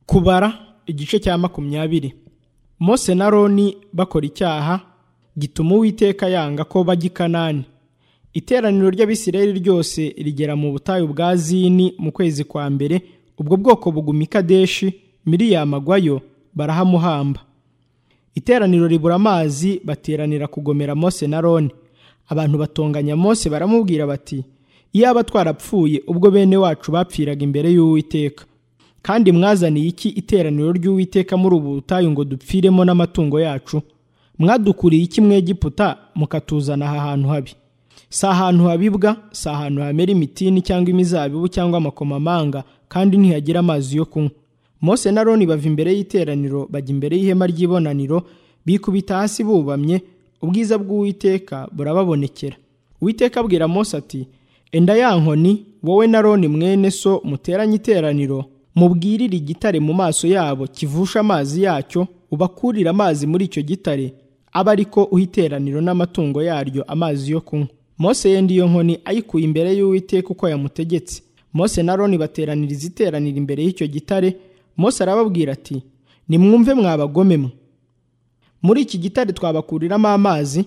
kubara igice cya makumyabiri mose na roni bakora icyaha gituma uwiteka yanga ko bajya i kanani iteraniro ry'abisirayeli ryose rigera mu butayu bwa zini mu kwezi kwa mbere ubwo bwoko buguma i kadeshi miriyama agwayo barahamuhamba iteraniro ribura amazi bateranira kugomera mose na roni abantu batonganya mose baramubwira bati iyaba twarapfuye ubwo bene wacu bapfiraga imbere y'uwiteka kandi mwazaniye iki iteraniro ry'uwiteka muri ubu butayu ngo dupfiremo n'amatungo yacu mwadukuriye iki mwegiputa mukatuzana aha hantu habi si ahantu habibwa si ahantu hamera imitini cyangwa imizabibu cyangwa amakomamanga kandi ntihagira amazi yo kunywa mose na roni bava imbere y'iteraniro bajya imbere y'ihema ry'ibonaniro bikubita hasi bubamye ubwiza bw'uwiteka burababonekera uwiteka abwira mose ati enda ya nkoni wowe na roni mwene so muteranye iteraniro mubwirire igitare mu maso yabo kivusha amazi yacyo ubakurire amazi muri icyo gitare aba ariko uha iteraniro n'amatungo yaryo amazi yo kunywa mose yenda iyo nkoni ayikuye imbere y'uwiteka uko yamutegetse mose na roni bateraniriza iteraniro imbere y'icyo gitare mose arababwira ati nimwumve mwabagomemwe muri iki gitare twabakuriramo amazi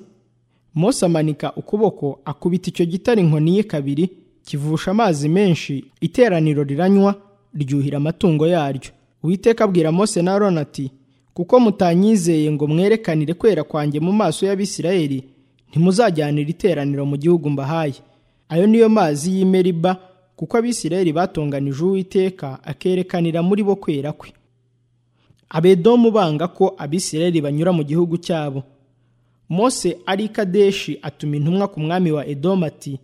mose amanika ukuboko akubita icyo gitare inkoni ye kabiri kivusha amazi menshi iteraniro riranywa ryuhira amatungo yaryo uwiteka abwira mose na aroni ati kuko mutanyizeye ngo mwerekanire kwera kwanjye mu maso y'abisirayeli ntimuzajyanira iteraniro mu gihugu mbahaye ayo niyo mazi y'imeriba kuko abisirayeli batonganije uwiteka akerekanira muri bo kwera kwe abedomu banga ko abisirayeli banyura mu gihugu cyabo mose ari kadeshi atuma intumwa ku mwami wa edomu ati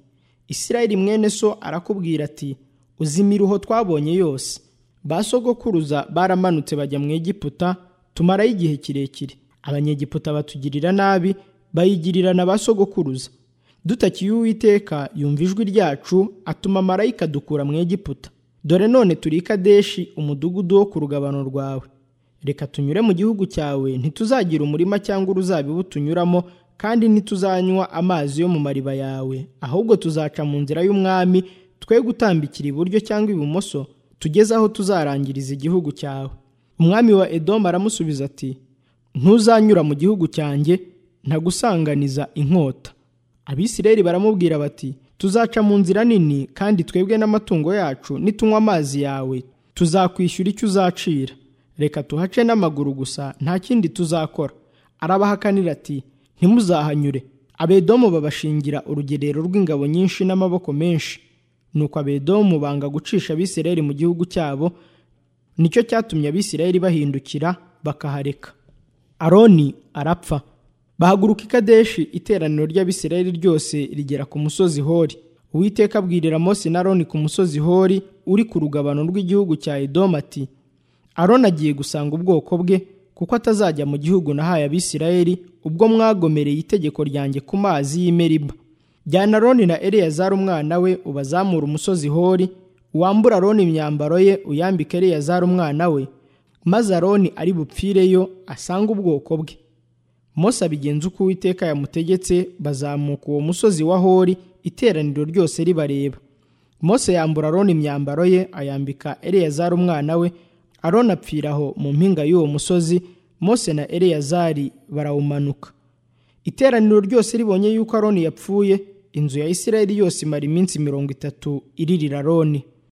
isirayeli mwene so arakubwira ati uzi imiruho twabonye yose ba sogokuruza baramanutse bajya mu egiputa tumarayo igihe kirekire abanyegiputa batugirira nabi bayigirira na ba sogokuruza dutakiye uwiteka yumva ijwi ryacu atuma marayika dukura mu egiputa dore none turi i kadeshi umudugudu wo ku rugabano rwawe reka tunyure mu gihugu cyawe ntituzagira umurima cyangwa uruzabibu tunyuramo kandi ntituzanywa amazi yo mu mariba yawe ahubwo tuzaca mu nzira y'umwami twe gutambikira iburyo cyangwa ibumoso tugeze aho tuzarangiriza igihugu cyawe umwami wa edomu aramusubiza ati ntuzanyura mu gihugu cyanjye ntagusanganiza inkota abisirayeli baramubwira bati tuzaca mu nzira nini kandi twebwe n'amatungo yacu nitunywa amazi yawe tuzakwishyura icyo uzacira reka tuhace n'amaguru gusa nta kindi tuzakora arabahakanira ati ntimuzahanyure abedomu babashingira urugerero rw'ingabo nyinshi n'amaboko menshi nuko abedomu banga gucisha abisirayeli mu gihugu cyabo nicyo cyatumye abisirayeli bahindukira bakahareka aroni arapfa bahaguruka i kadeshi iteraniro ry'abisirayeli ryose rigera ku musozi hori uwiteka abwirira mose na aroni ku musozi hori uri ku rugabano rw'igihugu cya edomu ati aroni agiye gusanga ubwoko bwe kuko atazajya mu gihugu nahaye abisirayeli ubwo mwagomereye itegeko ryanjye ku mazi y'imeriba jyana aroni na eleyazari umwana we ubazamura umusozi hori wambura aroni imyambaro ye uyambike eleyazari umwana we maze aroni ari bupfireyo asange ubwoko bwe mose abigenza uko uwiteka yamutegetse bazamuka uwo musozi wa hori iteraniro ryose ribareba mose yambura aroni imyambaro ye ayambika eleyazari umwana we aroni apfira aho mu mpinga y'uwo musozi mose na eleyazari barawumanuka iteraniro ryose ribonye yuko aroni yapfuye inzu ya isirayeli yose imara iminsi mirongo itatu iririra aroni